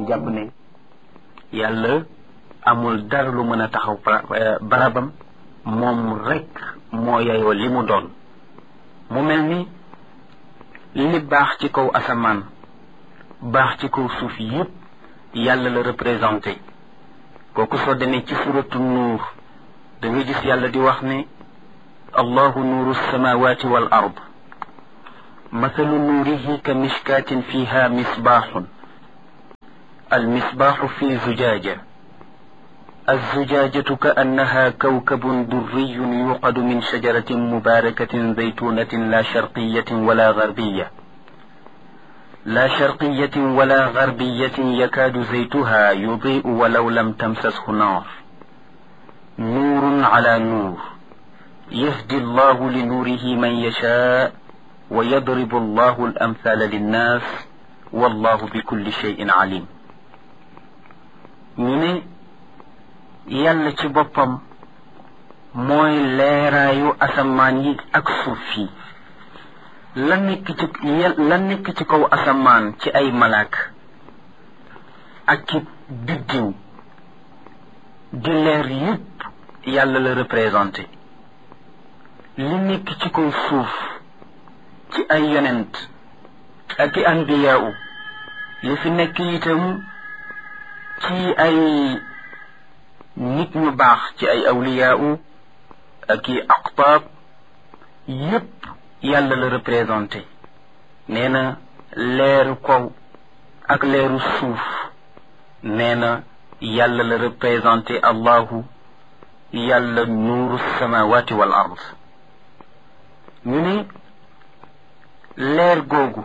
jàpp ne yàlla amul dara lu mën a taxaw barabam moom rekk moo yeyoo li mu doon mu mel ni li baax ci kaw asamaan baax ci kaw suuf yépp yàlla la représenté kooku soo demee ci suratu nuur da nga gis yàlla di wax ne allahu nuuru samawati wal ard mathalu nuurihi ka mishkaatin fiha misbaaxun المصباح في زجاجة الزجاجة كأنها كوكب دري يوقد من شجرة مباركة زيتونة لا شرقية ولا غربية لا شرقية ولا غربية يكاد زيتها يضيء ولو لم تمسسه نار نور على نور يهدي الله لنوره من يشاء ويضرب الله الأمثال للناس والله بكل شيء عليم ñu ne yàlla ci boppam mooy leeraayu asamaan yi ak suuf yi la nekk ci la nekk ci kaw asamaan ci ay malaak ak ci biddiw di leer yépp yàlla la représenté li nekk ci kaw suuf ci ay yonent ak i anbiyaawu li fi nekk itam ci ay nit ñu baax ci ay awliyaawu ak i aqtaab yépp yàlla la représenté nee na leeru kaw ak leeru suuf nee na yàlla la représenté allahu yàlla nuuru samawati wal ard ñu ne leer googu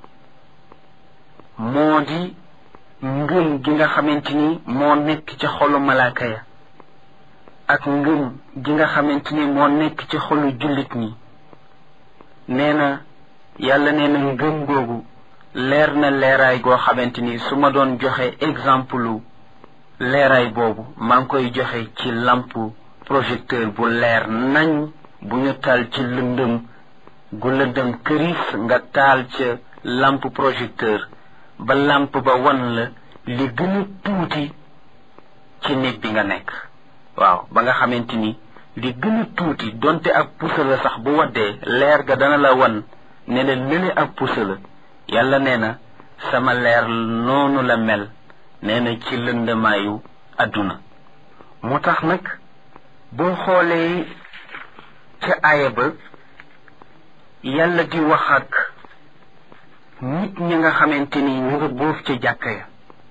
moo di ngëm gi nga xamante ni moo nekk ci xolu malaaka ya ak ngëm gi nga xamante ni moo nekk ci xolu jullit ñi nee na yàlla nee na ngëm googu leer na leeraay goo xamante ni su ma doon joxe exemple leeraay boobu maa ngi koy joxe ci lamp projecteur bu leer nañ bu ñu taal ci lëndëm gu lëndëm këris nga taal ca lampe projecteur ba lampe ba wan la li gën a tuuti ci nit bi nga nekk waaw ba nga xamante ni li gën a tuuti donte ak pusa la sax bu waddee leer ga dana la wan ne la lële ak pusa la yàlla nee na sama leer noonu la mel nee na ci lëndamaayu àdduna moo tax nag boo xoolee ca aaya ba yàlla di wax ak nit ñi nga xamante ni ñu nga boof ca jàkka ya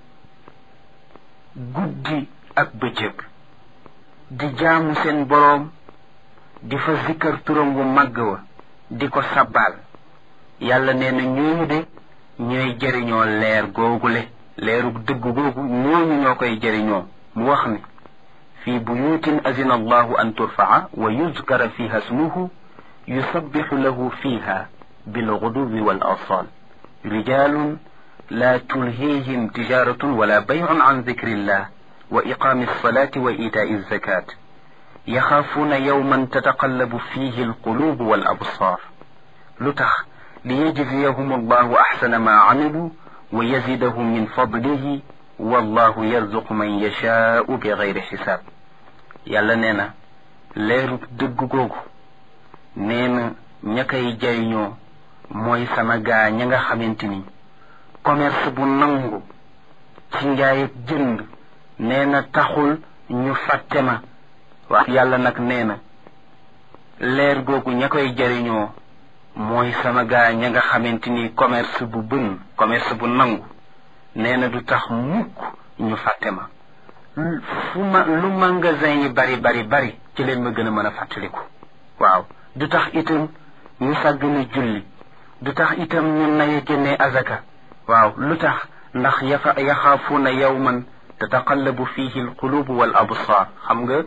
guddi ak bëccëg di jaamu seen boroom di fa zikkar turam wu màgg wa di ko sabbaal yàlla nee na ñooñu de ñooy jëriñoo leer googule leeru dëgg googu ñooñu ñoo koy jëriñoo mu wax ne fi buyutin azina allahu an turfaa wa yuzkara fiha smuhu yusabixu lahu fiha bilguduwi wal asal رجال لا تلهيهم تجارة ولا بيع عن ذكر الله وإقام الصلاة وإيتاء الزكاة يخافون يوما تتقلب فيه القلوب والأبصار لتخ ليجزيهم الله أحسن ما عملوا ويزيدهم من فضله والله يرزق من يشاء بغير حساب يلا نينا ليرو دغ غوغو نينا ñakay jayñoo mooy sama gaa ña nga xamante ni commerce bu nangu ci njaay ak jënd nee na taxul ñu fàtte ma wax yàlla nag nee na leer googu ña koy jariñoo mooy sama gaa ña nga xamante ni commerce bu bën commerce bu nangu nee na du tax mukk ñu fàtte ma fu ma lu magasin yi bari bari bari ci leen ma gën a mën a fàttaliku waaw du tax itam ñu sàggane julli du tax itam ñu naye génnee azaka waaw lu tax ndax yafa yaxaafuuna yawman tataqallabu fihi alqulubu wal absar xam nga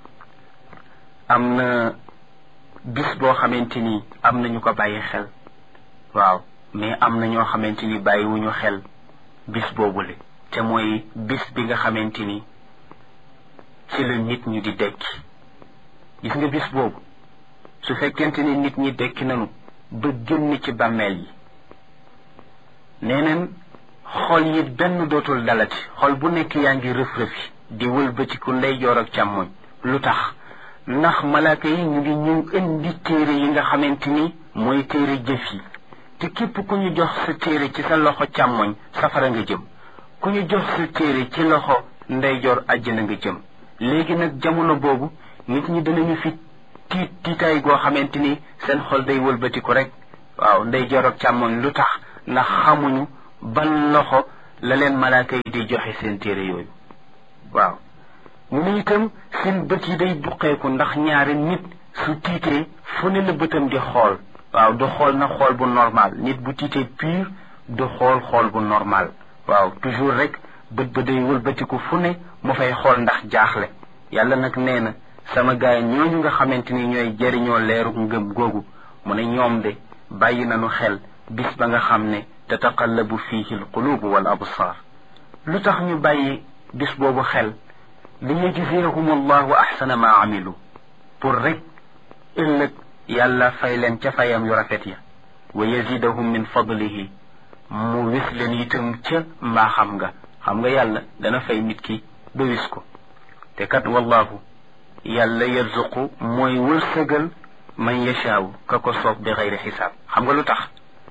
am na bis boo xamante ni am na ñu ko bàyyi xel waaw mais am na ñoo xamante ni bàyyiwuñu xel bis boobule te mooy bis bi nga xamante ni ci la nit ñi di dekki gis nga bis boobu su fekkente ni nit ñi dekki nanu ba génn ci bàmmeel yi nee neen xol yi benn dootul dalati xol bu nekk yaa ngi rëf-rëfi di wëlbatiku ndeyjoor ak càmmoñ lu tax ndax malaaka yi ñu ngi ñëw indi téere yi nga xamante ni mooy téere jëf yi te képp ku ñu jox sa téere ci sa loxo càmmoñ safara nga jëm ku ñu jox sa téere ci loxo ndeyjoor àjjana nga jëm léegi nag jamono boobu nit ñi danañu fi tiit tiitaay goo xamante ni seen xol day wëlbatiku rek waaw ndeyjoor ak càmmoñ lu tax ndax xamuñu ban loxo la leen malaaka yi di joxe seen téere yooyu waaw ñu ne itam seen bët yi day buqeeku ndax ñaari nit su tiitee fu ne la bëtam di xool waaw du xool na xool bu normal nit bu tiitee pur du xool xool bu normal waaw toujours rek bët ba day wëlbatiku fu ne mu fay xool ndax jaaxle yàlla nag nee na sama gaay ñooñu nga xamante ni ñooy jëriñoo leeru ngëm googu mu ne ñoom de bàyyi nañu xel bis ba nga xam ne tataqallabu fiihi alqulubu wal absar lu tax ñu bàyyi bis boobu xel li yajziyahum allahu axsana ma amilu pour rek ëllëg yàlla fay leen ca fayam yu rafet ya wa yazidahum min fadlihi mu wis leen itam ca mbaaxam nga xam nga yàlla dana fay nit ki ba wis ko te kat wallahu yàlla yarzuqu mooy wërsëgal man yashaaw ka ko soob bi xayri xisaab xam nga lu tax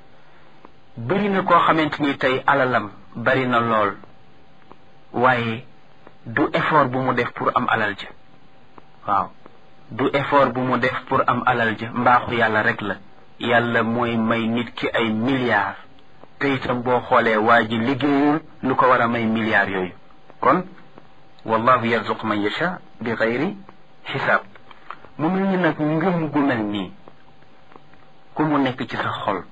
bëri na koo xamante ni tey alalam bari na lool waaye du effort bu mu def pour am alal ja waaw du effort bu mu def pour am alal ja mbaaxu yàlla rek la yàlla mooy may nit ki ay milliards te itam boo xoolee waa ji liggéeyul lu ko war a may milliards yooyu kon wallahu yarzuq man yasha bi xayri xisaab mu mel ni nag ngëm gu mel nii ku mu nekk ci sa xol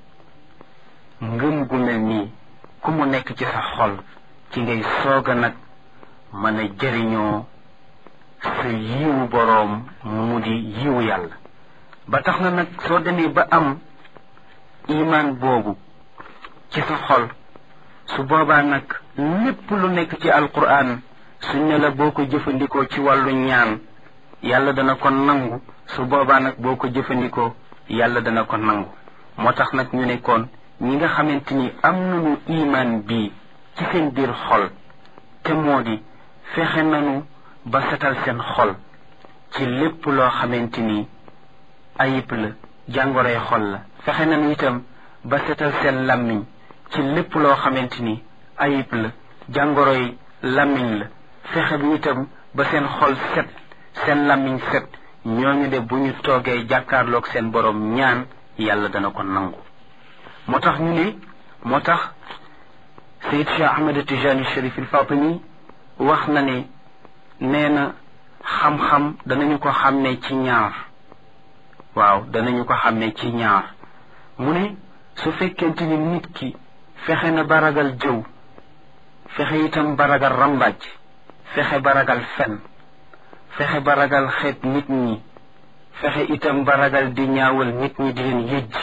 ngëm gu mel nii ku mu nekk ci sa xol ci ngay soog a nag mën a jëriñoo sa yiwu boroom mu di yiwu yàlla ba tax na nag soo demee ba am imaan boobu ci sa xol su boobaa nag lépp lu nekk ci alquran suñ ne la boo ko jëfandikoo ci wàllu ñaan yàlla dana ko nangu su boobaa nag boo ko jëfandikoo yàlla dana ko nangu moo tax nag ñu ne kon ñi nga xamante ni am nañu imaan bii ci seen biir xol te moo di fexe nañu ba setal seen xol ci lépp loo xamante ni ayib la jàngoroy xol la fexe nañu itam ba setal seen làmmiñ ci lépp loo xamante ni ayib la jàngoroy làmmiñ la fexe bi itam ba seen xol set seen làmmiñ set ñooñu de bu ñu toogee jàkkaarloog seen borom ñaan yàlla dana ko nangu moo tax ñu ne moo tax sayid cheikh ahmed tijani sharif il fatimi wax na ne nee na xam-xam danañu ko xàmmee ci ñaar waaw danañu ko xàmmee ci ñaar mu ne su fekkente ni nit ki fexe na ba ragal jëw fexe itam ba ragal rambàcc fexe ba ragal fen fexe ba ragal xeet nit ñi fexe itam ba ragal di ñaawal nit ñi di leen yëjj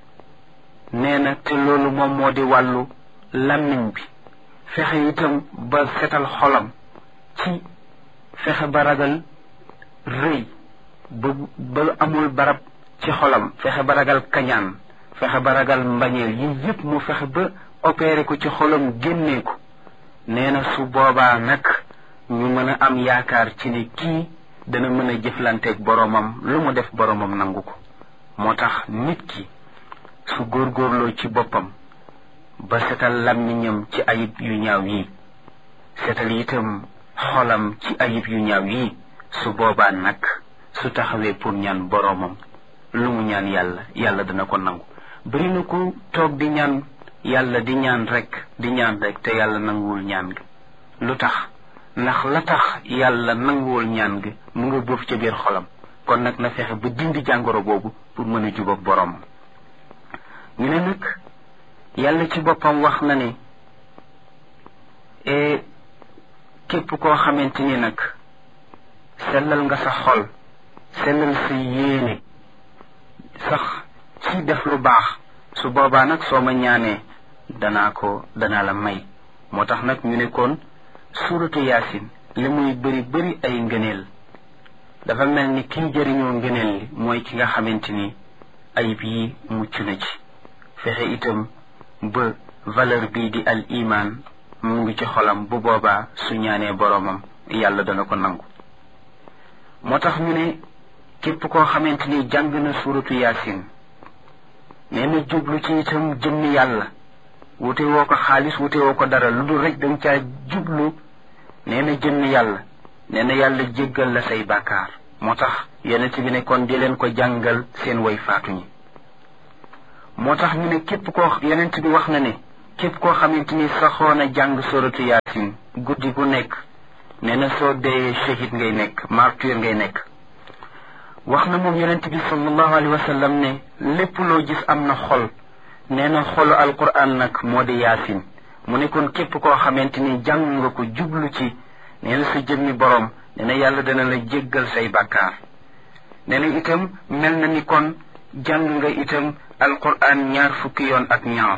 nee na te loolu moom moo di wàllu làmmiñ bi fexe itam ba setal xolam ci fexe ba ragal rëy ba ba amul barab ci xolam fexe ba ragal kañaan fexe ba ragal mbañeel yi yëpp mu fexe ba opéré ko ci xolam génnee ko nee na su boobaa nag ñu mën a am yaakaar ci ne kii dana mën a jëflanteeg boromam lu mu def boromam nangu ko moo tax nit ki su góorgóorloo ci boppam ba setal làmmiñam ci ayib yu ñaaw yi setal itam xolam ci ayib yu ñaaw yi su boobaa nag su taxawee pour ñaan boromam lu mu ñaan yàlla yàlla dana ko nangu bëri na ku toog di ñaan yàlla di ñaan rek di ñaan rek te yàlla nanguwul ñaan gi lu tax ndax la tax yàlla nanguwul ñaan gi mu nga boof ca biir xolam kon nag na fexe ba dindi jàngoro boobu pour mën a jubóog borom ñu ne nag yàlla ci boppam wax na ne e képp koo xamante ni nag sellal nga sa xol sellal sa yéene sax ci def lu baax su boobaa nag soo ma ñaanee danaa ko danaa la may moo tax nag ñu ne kon suuratu yaasin li muy bëri bëri ay ngëneel dafa mel ni kiy jëriñoo ngëneel li mooy ki nga xamante ni ayib yi mucc na ci fexe itam ba valeur bii di al iman mu ngi ci xolam bu boobaa su ñaanee boroomam yàlla dana ko nangu moo tax ñu ne képp koo xamante ni jàng na suuratu yaasin nee na jublu ci itam jëmmi yàlla wute woo ko xaalis wute woo ko dara lu dul rek danga caa jublu nee na jëmmi yàlla nee na yàlla jéggal la say bàkkaar moo tax yonent bi ne kon di leen ko jàngal seen way faatu ñi moo tax ñu ne képp koo yonent bi wax na ne képp koo xamante ni saxoon a jàng suratu yaasin guddi gu nekk nee na soo dee shahid ngay nekk martyr ngay nekk wax na moom yonent bi sallallahu alayhi wa sallam ne lépp loo gis am na xol nee na xolu alquran nag moo di yaasin mu ne kon képp koo xamante ni jàng nga ko jublu ci nee na sa jëmmi boroom nee na yàlla dana la jéggal say bàkkaar nee na itam mel na ni kon jàng nga itam alquran ñaar fukki yoon ak ñaar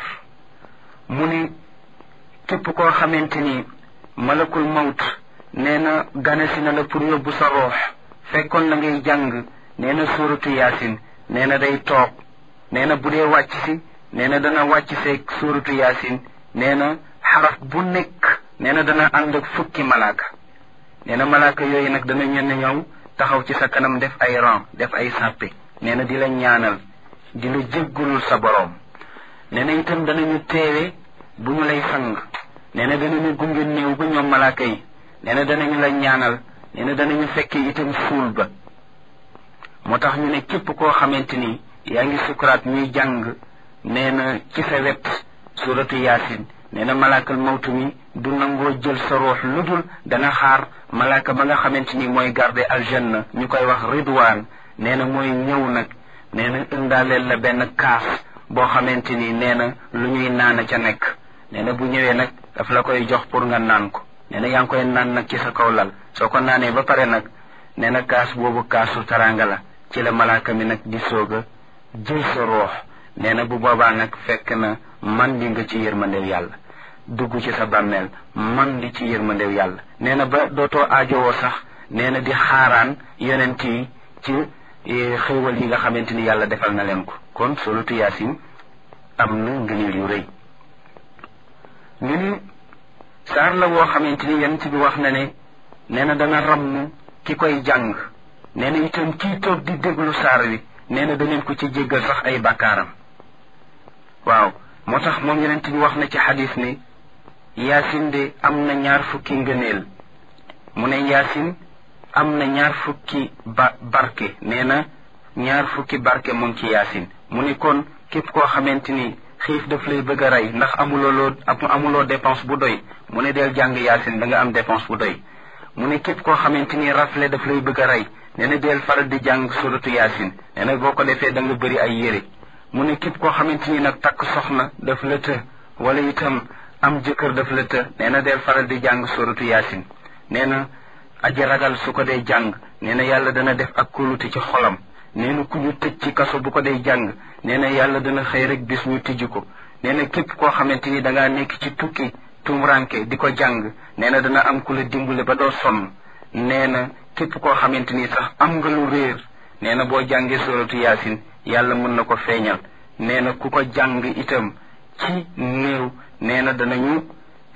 mu ne képp koo xamante ni malakul mawt nee na ganesi na la pour yóbbu sa roox fekkoon na ngay jàng nee na suuratu yaasin nee na day toog nee na bu dee wàcc si nee na dana wàcc seeg suuratu yaasin nee na xaraf bu nekk nee na dana ànd ak fukki malaaka nee na malaaka yooyu nag dana ñenn ñëw taxaw ci sa kanam def ay ran def ay sàppe nee na di la ñaanal di la jéggulul sa boroom nee na itam danañu teewe bu ñu lay sang nee na danañu gunge néew ba ñoom malaaka yi nee na danañu la ñaanal nee na danañu fekke itam suul ba moo tax ñu ne képp koo xamante ni yaa ngi sukuraat ñuy jàng nee na ci sa wet suratu yaasin nee na malaakal mawtu mi du nangoo jël sa ruux lu dul dana xaar malaaka ba nga xamante ni mooy garde aljanna ñu koy wax ridwaan nee na mooy ñëw nag nee na indaaleel la benn kaas boo xamante ni nee na lu ñuy naan ca nekk nee na bu ñëwee nag daf la koy jox pour nga naan ko nee na yaa ngi koy naan nag ci sa kaw lal soo ko naanee ba pare nag nee na kaas boobu kaasu taranga la ci la malaaka mi nag di soog a jël sa ruux nee na bu boobaa nag fekk na man di nga ci yërmandew yàlla dugg ci sa bàmmeel man di ci yërmandew yàlla nee na ba dootoo aajowoo sax nee na di xaaraan yonent yi ci xéewal yi nga xamante ni yàlla defal na leen ko kon solatu yaasin am na ngëneel yu rëy ñu ni saar la woo xamante ni yonent bi wax na ne nee na dana ramm ki koy jàng nee na itam kii toog di déglu saar wi nee na daneen ko ci jéggal sax ay bàkkaaram waaw moo tax moom yonent bi wax na ci xadis ni yaasin de am na ñaar fukki ngëneel mu ne yaasin am na ñaar fukki ba barke nee na ñaar fukki barke mu ngi ci yaasin mu ne kon képp koo xamante ni xiif daf lay bëgg a rey ndax amuloo loo amuloo dépense bu doy mu ne del jàng yaasin da nga am dépense bu doy mu ne képp koo xamante ni rafle daf lay bëgg a rey nee na del faral di jàng suratu yaasin nee na boo ko defee da nga bëri ay yére mu ne képp koo xamante ni nag takk soxna daf la të wala itam am jëkkër daf la të nee na del faral di jàng suratu yaasin nee na aji ragal su ko dee jàng nee na yàlla dana def ak kóolute ci xolam nee na ku ñu tëj ci kaso bu ko dee jàng nee na yàlla dana xëy rek bis ñu tijji ko nee na képp koo xamante ni dangaa nekk ci tukki tumranke di ko jàng nee na dana am ku la dimbale ba doo sonn nee na képp koo xamante ni sax am nga lu réer nee na boo jàngee suratu yaasin yàlla mën na ko feeñal nee na ku ko jàng itam ci néew nee na danañu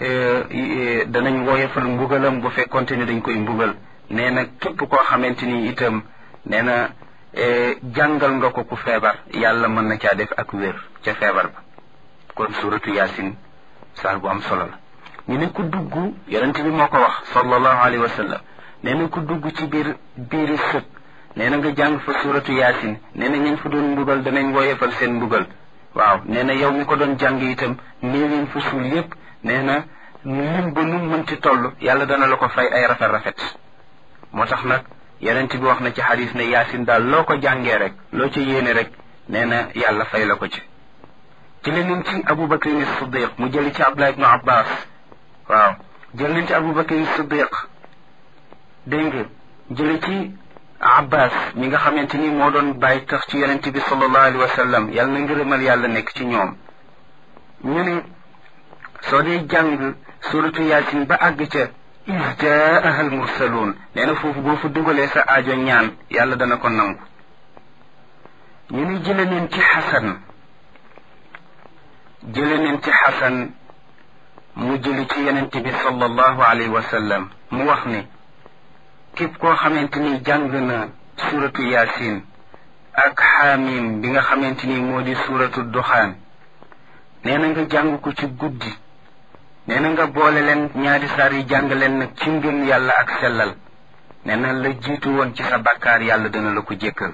danañ woyofal mbugalam bu fekkonte ni dañ koy mbugal nee na képp koo xamante ni itam nee na jàngal nga ko ku feebar yàlla mën na caa def ak wér ca feebar ba kon suratu yaasin saar bu am solo la ñu ne ku dugg yonent bi moo ko wax sallallahu alayhi wa sallam nee na ku dugg ci biir biiri sëg nee na nga jàng fa suratu yaasin nee na ñañ fa doon mbugal danañ woyefal seen mbugal waaw nee na yow mi ko doon jàng itam néew yéen fa suul yépp nee na lim ba nu mënti toll yàlla dana la ko fay ay rafet rafet moo tax nag yonent bi wax na ci xadis ne yaasin daal loo ko jàngee rek loo ci yéene rek nee na yàlla fay la ko ci ci leneen ci abu bakrin siddiq mu jëli ci abdullah ibnu abbas waaw jël nañ ci abu bakrin siddiq dégg nga jëli ci abbas mi nga xamante ni moo doon bàyyi tax ci yonent bi sallallahu alayhi wa sallam yàlla na ngërëmal yàlla nekk ci ñoom ñu ne soo dee jàng suratu yaasin ba àgg ca is jaaha al mursaluun nee na foofu boo fa dugalee sa aajo ñaan yàlla dana ko nangu ñu ne jële neen ci xasan jële neen ci xasan mu jëli ci yonent bi sallallahu alayhi wa sallam mu wax ne képp koo xamante ni jàng na suratu yaasin ak xaamim bi nga xamante ni moo di suratu duxaan nee na nga jàng ko ci guddi nee na nga boole leen ñaari saar yi jàng leen nag ci ngëm yàlla ak sellal nee na la jiitu woon ci sa bakkaar yàlla dana la ko jékkal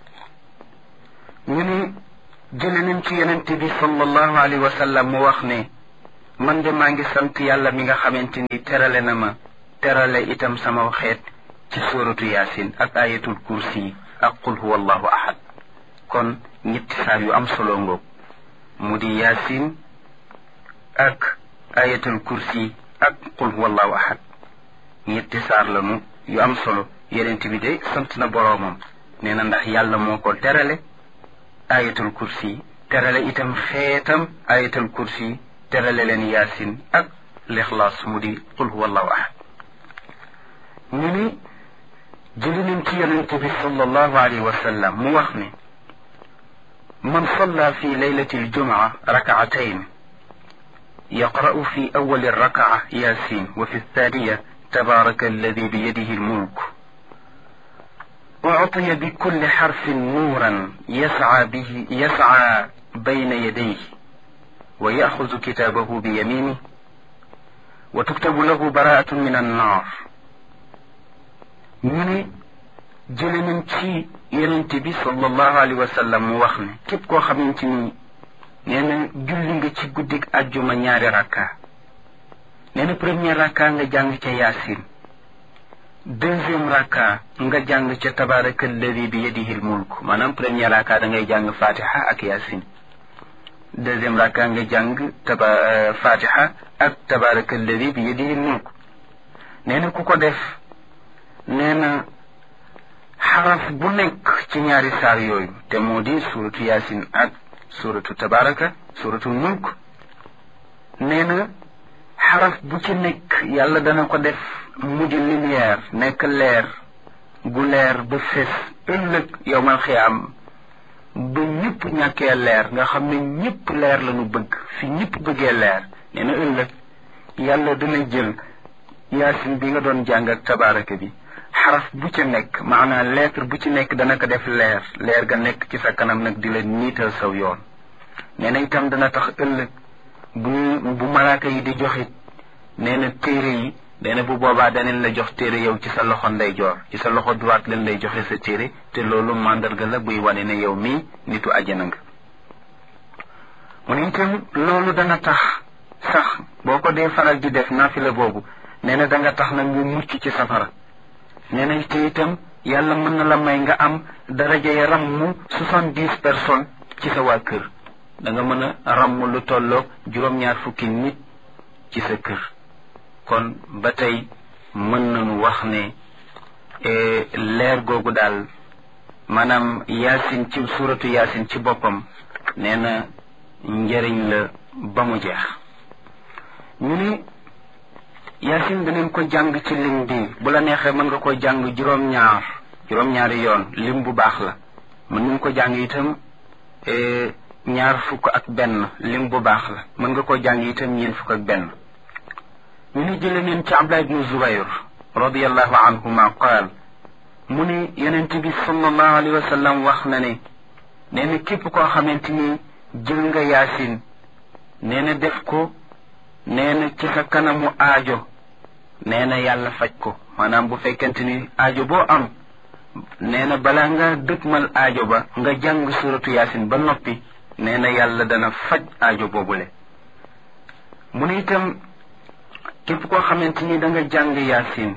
ñu ni jële nañ ci yonente bi sallallahu alayhi wa sallam mu wax ne man de maa ngi sant yàlla mi nga xamante ni terale na ma terale itam sama xeet ci suratu yaasin ak ayatul kursi ak qul huwa allahu ahad kon ñetti saar yu am solo ngoog mu di yaasin ak ayatul kursi ak qul huwa allahu ahad ñetti saar lanu yu am solo yonent bi de sant na boroomam nee na ndax yàlla moo ko terale ayatul kursi terale itam xeetam ayatul kursi terale leen yaasin ak lixlaas mu di qul huwa allahu ahad ñu ni jëli nañ ci yonente bi sallallahu alayhi wa sallam mu wax ne man salla fi laylati aljumaa rakcatayn يقرأ في أول الركعة ياسين وفي الثانية تبارك الذي بيده الملك أعطي بكل حرف نورا يسعى به يسعى بين يديه ويأخذ كتابه بيمينه وتكتب له براءة من النار من جلن تي ينتبي صلى الله عليه وسلم وخنا كيف كو خمنتني nee na julli nga ci guddik ajjuma ñaari rakka nee na premier rakka nga jàng ca yaasin deuxième rakka nga jàng ca tabaraka alladi bi yadihi l mulk maanaam premier rakka da ngay jàng fatiha ak yaasin deuxième rakka nga jàng taba fatiha ak tabaraka alladi bi yadihi l mulk nee na ku ko def nee na xaraf bu nekk ci ñaari saar yooyu te moo di suratu yaasin ak suratu tabaraka suratul mulk nee na xaraf bu ci nekk yàlla dana ko def mu di lumière nekk leer gu leer ba fes ëllëg yowmal xiyaam ba ñëpp ñàkkee leer nga xam ne ñëpp leer la ñu bëgg fi ñëpp bëggee leer nee na ëllëg yàlla dana jël yaasin bi nga doon jàng ak tabaraka bi xaraf bu ci nekk maanaam lettre bu ci nekk dana ko def leer leer ga nekk ci sa kanam nag di la niital saw yoon nee na itam dana tax ëllëg bu bu malaaka yi di joxit nee na téere yi nee na bu boobaa daneen la jox téere yow ci sa loxo ndeyjoor ci sa loxo droite leen lay joxe sa téere te loolu màndarga la buy wane ne yow mii nitu àjjana nga mu ne itam loolu dana tax sax boo ko dee faral di def naafila boobu nee na danga tax nag nga mucc ci safara nee na te itam yàlla mën na la may nga am daraja ya ràmm soixante dix personnes ci sa waa kër da nga mën a ràmm lu tolloog juróom-ñaar fukki nit ci sa kër kon ba tey mën nañu wax ne leer googu daal maanaam yaasin ci suuratu yaasin ci boppam nee na njëriñ la ba mu jeex ñu ni yaasin daneen ko jàng ci lim bi bu la neexee mën nga ko jàng juróom-ñaar juróom-ñaari yoon lim bu baax la mën nañ ko jàng itam ñaar fukk ak benn lim bu baax la mën nga ko jàng itam ñeen fukk ak benn ñu ni jële neen ci abdullah ibnu zubayr radiallahu anhuma qaal mu ne yonent bi sallallahu alayhi wa sallam wax na ne nee na képp koo xamante ni jël nga yaasin nee na def ko nee na ci sa kanamu aajo nee na yàlla faj ko maanaam bu fekkente ni aajo boo am nee na balaa nga dëkkmal aajo ba nga jàng suratu yaasin ba noppi nee na yàlla dana faj aajo boobule mu ne itam képp koo xamante ni da nga jàng yaasin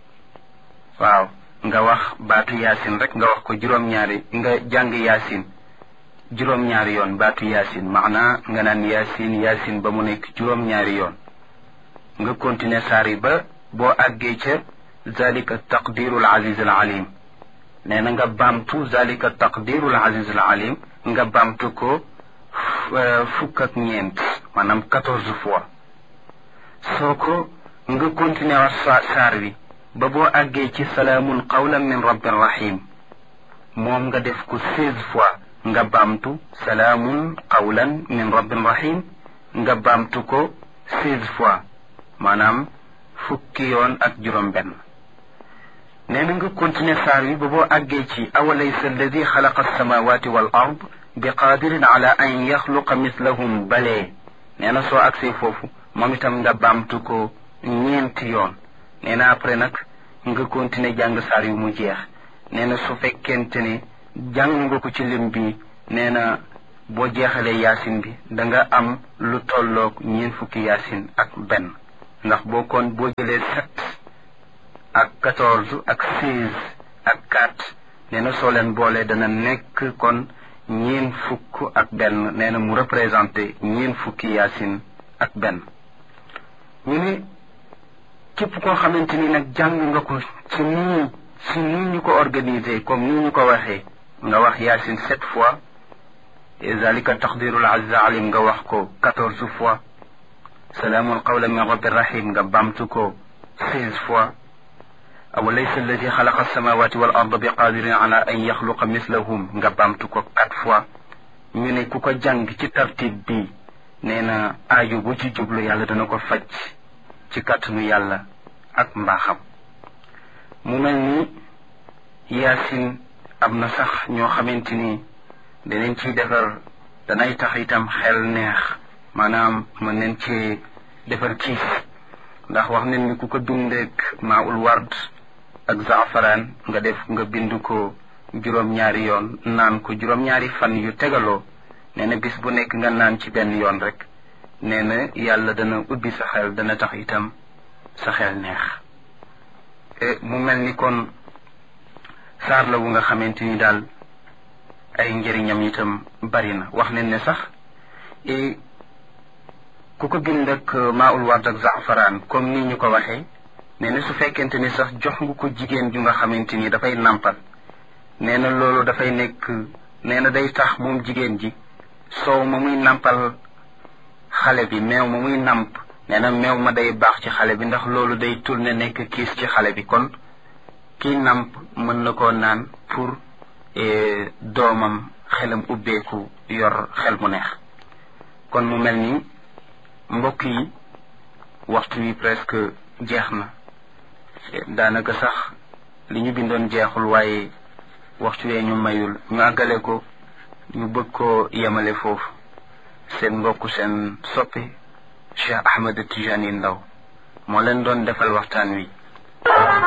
waaw nga wax baatu yaasin rek nga wax ko juróom-ñaari nga jàng yaasin juróom-ñaari yoon baatu yaasin maanaa nga naan yaasin yaasin ba mu nekk juróom-ñaari yoon nga continuer saar yi ba boo àggee ca zalika taqdiru al aziz al alim nee na nga baamtu zalika taqdiru al aziz al alim nga baamtu ko fukk ak ñeent maanaam quatorze fois soo ko nga continuer wax saar wi ba boo àggee ci salaamun qawlan min rabbin rahim moom nga def ko seize fois nga baamtu salaamun qawlan min rabbin rahim nga baamtu ko seize fois maanaam fukki yoon ak juróom benn nee na nga continuer saar wi ba boo àggee ci awalaysa alladi xalaqa alsamawati wal ard bi qaadirin ala an yaxluqa mislahum balee nee na soo agsee foofu moom itam nga baamtu ko ñeenti yoon nee na après nag nga continuer jàng saar yu mu jeex nee na su fekkente ne jàng nga ko ci lim bi nee na boo jeexalee yaasin bi da nga am lu tolloog ñeen fukki yaasin ak benn ndax boo kon boo jëlee sept ak quatorze ak seize ak quatre nee na soo leen boolee dana nekk kon ñeen fukk ak benn nee na mu représenté ñeen fukki yaasin ak benn ñu ne képp koo xamante ni nag jàng nga ko ci nii ci nii ñu ko organisé comme nii ñu ko waxee nga wax yaasin sept fois zalika taqdirul azza alim nga wax ko quatorze fois salaamun qawlan min rabbi rahim nga bamtu ko seize fois awalaysa alladi xalaqa alsamawati wal arda bi qadirin ala an yaxluqa mislahum nga bamtu ko quatre fois ñu ne ku ko jàng ci tartib bi nee na aaju bu ci jublu yàlla dana ko faj ci kàttanu yàlla ak mbaaxam mu mel ni yaasin am na sax ñoo xamante ni danañ ciy defar danay tax itam xel neex maanaam mën nañ ci defar kiis ndax wax nañ ni ku ko bindeek maaul ward ak zaafaraan nga def nga bind ko juróom-ñaari yoon naan ko juróom-ñaari fan yu tegaloo nee na bis bu nekk nga naan ci benn yoon rek nee na yàlla dana ubbi sa xel dana tax itam sa xel neex mu mel ni kon saar la wu nga xamante ni daal ay njëriñam itam bari na wax nañ ne sax ku ko bind ak maaul ward ak zaafaraan comme ni ñu ko waxee nee na su fekkente ni sax jox nga ko jigéen ju nga xamante ni dafay nàmpal nee na loolu dafay nekk nee na day tax moom jigéen ji soow ma muy nàmpal xale bi meew ma muy nàmp nee na meew ma day baax ci xale bi ndax loolu day tourné nekk kiis ci xale bi kon kii nàmp mën na koo naan pour doomam xelam ubbeeku yor xel mu neex kon mu mel ni mbokk yi waxtu wi presque jeex na daanaka sax li ñu bindoon jeexul waaye waxtu wee ñu mayul ñu àggale ko ñu bëgg koo yemale foofu seen mbokk seen soppi Cheikh Ahmed Tijani Ndaw moo leen doon defal waxtaan wi